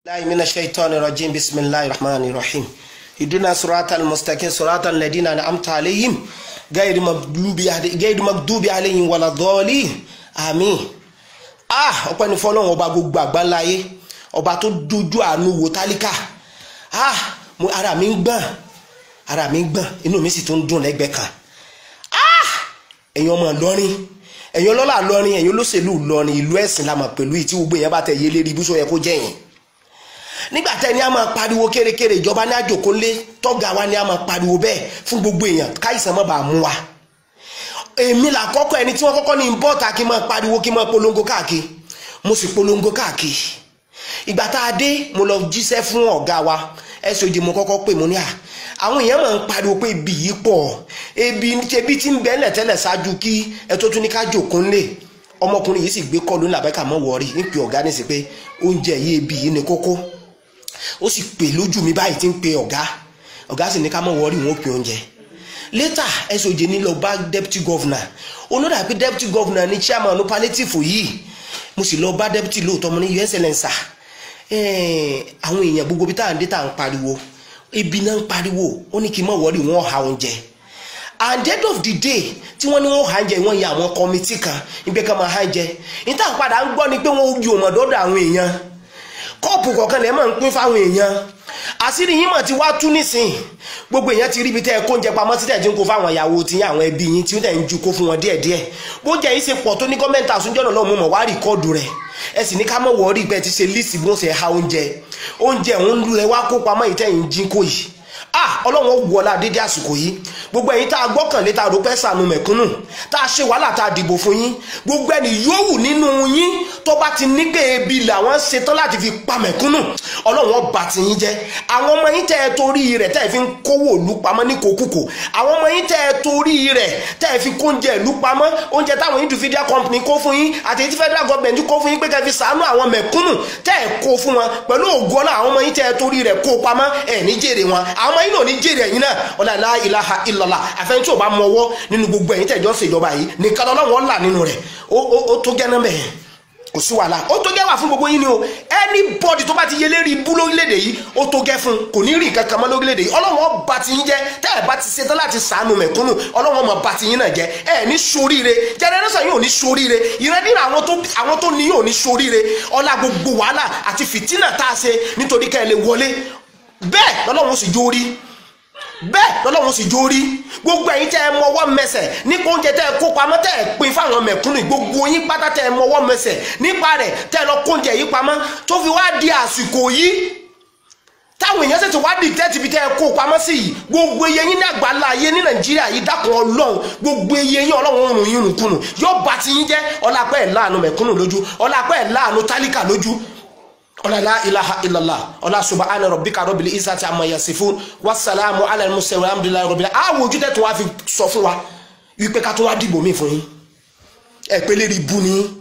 الله من الشيطان الرجيم بسم الله الرحمن الرحيم اهدنا صراط المستقيم صراط الذين انعمت عليهم غير مغضوب غير مغضوب عليهم ولا الضالين àmín ah ọpẹ́ ni fọ́lọ́run ọba gbogbo àgbáńláyé ọba tó dojú àánú wo tálíkà ah mo ara mi ń gbọ̀n ara mi ń gbọ̀n inú mi sì tún dùn lẹ́gbẹ̀ẹ́ kan ah ẹ̀yin ọmọ Ìlọrin ẹ̀yin ọlọ́lá Ìlọrin ẹ̀yin olóṣèlú Ìlọrin ìlú ẹ̀sìn la mọ̀ pẹ̀lú ìtí gbogbo èèyàn bá tẹ̀ yé lérí ibùsọ̀ yẹ kó jẹ́ yẹn nígbà tẹ́ ni a máa pariwo kérékéré ìjọba ní àjòkólé tọ́gà wa ni a máa pariwo bẹ́ẹ̀ fún gbogbo èèyàn káìsàn má bàa mú wa èmi là kọ́kọ́ ẹni tí wọ́n kọ́kọ́ ní bọ́ọ̀tà kí n máa pariwo kí n máa polongo káàkiri mo sì polongo káàkiri ìgbà tá a dé mo lọ jíṣẹ́ fún ọ̀gá wa SOG mo kọ́kọ́ pè mo ní à àwọn èèyàn máa ń pariwo pé ibi yìí pọ̀ ebi ebi tí ń bẹ́ẹ̀lẹ̀ tẹ́lẹ̀ ṣáájú kí ẹ tó tún ní ká jòkó ńlẹ̀ ọmọkùnrin yìí sì gbé kọ́ lónìí àbẹ́ká mọ́ wọ́ọ́rì ń pè ọ̀gá ní sí pé oúnjẹ yìí ebi yìí ni kókó ó sì pè lójú mi báyìí tí ń pe ọ̀gá ọ̀gá sì ní ká mọ̀ wọ́ọ́rì wọn ó pe oúnjẹ later SOG ní lọ bá deputy governor olódà pé deputy governor ní chairman palliative yìí mo sì lọ bá deputy lóòótọ́ mo ní your excellence àwọn èèyàn gbogbo bí táwọn dé tá à ń pariwo ebi náà ń pariwo ó ní kí n mọ̀ wọ́ọ́rì wọn ha oúnjẹ at the end of the day tí wọ́n ní wọ́n ha oúnjẹ wọ́n ya àwọn kọ́mítì kan nígbẹ́ kan máa ha oúnjẹ níta padà ń gbọ́ ni pé wọ́n yọ ọmọdọ́dọ̀ àwọn èèyàn kọ́ọ̀pù kọ̀ọ̀kan lẹ́ẹ̀ máa ń pín fáwọn èèyàn àṣírí yín mà ti wá tú nísìn gbogbo èèyàn ti rí ibi tẹ́ ẹ kó oúnjẹ pamọ́ sí tẹ̀ tí ń kó fáwọn ìyàwó tí àwọn ẹbí yín tí ó tẹ̀ ń ju kó fún wọn díẹ̀díẹ̀ bóúnjẹ yìí ṣe pọ̀ tó ní gọ́ọ̀mẹ̀ntì àsúnjọ́nà lọ́mú mọ̀ wá rìkọ́ọ̀dù rẹ̀ ẹ sì ní ká mọ̀ wọ́ọ́rì pé ti ṣe líìsì bí wọ́n ṣe ha oúnjẹ oúnjẹ òun lulẹ̀ wá kó pamọ́ yìí tẹ̀yìn jí kó yìí ah ọlọ́run wọlá dédé àsìkò yìí gbogbo ẹ̀yin tá a gbọ́kànlé tá a rò pẹ́ sànù mẹ̀kúnnù tá a ṣe wàhálà tá a dìbò fún yín gbogbo ẹni yòówù nínú yín tó bá ti ní pé ebi làwọn ṣetán láti fi pa mẹ̀kúnnù ọlọ́run ọba ti yín jẹ́ àwọn ọmọ yín tẹ́ ẹ torí rẹ̀ tẹ́ ẹ fi ń kówó ìlú pamọ́ ní kòkúkò àwọn ọmọ yín tẹ́ ẹ torí rẹ̀ tẹ́ ẹ fi kóúnjẹ ìlú pamọ́ oúnjẹ táwọn individual company kó fún yín àti èyí tí federal government kó fún yín pé kẹ́ fi ṣàánú àwọn mẹ̀kúnnù tẹ́ ẹ kó fún wọn pẹ̀lú ògo ọlá àwọn ọmọ yín tẹ́ ẹ torí rẹ̀ kó pamọ́ ẹ̀ ní jèrè wọn àwọn ọmọ yín náà ní jèrè ẹ̀yin náà ọ̀là la ilaha illallah àfẹ́yìn tí ò bá mọ ọwọ́ nínú gbogbo ẹ̀yin tẹ̀jọ́ ṣèjọba yìí nìkan lọ́wọ́ là nínú rẹ̀ ó tó gẹ́ náà bẹ́ẹ̀ kò sí wàhálà ó tó gẹ́ wà fún gbogbo yín ni o anybody tó bá ti yẹ lérí ibú lórílẹ̀‐èdè yìí ó tó gẹ́ fún kò ní rí nǹkan kan mọ́ lórílẹ̀‐èdè yìí ọlọ́run ọba ti yín jẹ́ tẹ́ ẹ̀ bá ti ṣetán láti sàánú mẹ̀kúnnù ọlọ́run ọmọ bá ti yín náà jẹ́ ẹ̀ ní soríire generation yóò ní soríire ìrẹ́dínà àwọn tó ní yóò ní soríire ọlá gbogbo wàhálà àti fìtínà tá a ṣe nítorí ká ẹ lè wọlé bẹ́ẹ̀ lọ́lọ́run sì jó rí bẹ́ẹ̀ lọ́lọ́run sì jó rí gbogbo ẹ̀yin tẹ́ ẹ mọwọ́ mẹsẹ̀ nípa oúnjẹ tẹ́ ẹ kó pamọ́ tẹ́ ẹ pín fáwọn mẹ̀kúnnù gbogbo yín pátá tẹ́ ẹ mọwọ́ mẹsẹ̀ nípa rẹ̀ tẹ́ ẹ lọ kó oúnjẹ yìí pamọ́ tó fi wá di àsìkò yìí táwọn èèyàn ṣètò wá dì tẹ́tì bí tẹ́ ẹ kó pamọ́ sí yìí gbogbo iye yín ní àgbàlá ayé ní nàìjíríà yìí dákun ọlọ́run gbogbo iye yín ọlọ́run rùn yín rùnkùnù yóò bá ti yín jẹ́ ọlápẹ́ ẹ̀ láàánú mẹ̀kúnnù lójú ọlápẹ́ ẹ̀ láàánú tálíkà lójú ọlá la ilaha illallah ọlá subhana rabbika rabbil izzati amma yasifun wasalaamu ala al-mursalin alhamdulillahi rabbil àwọn ojú tẹ́ tó wá fi sọ fún wa wípé ká tó wá dìbò mí fún yín ẹ pé lérí bú ni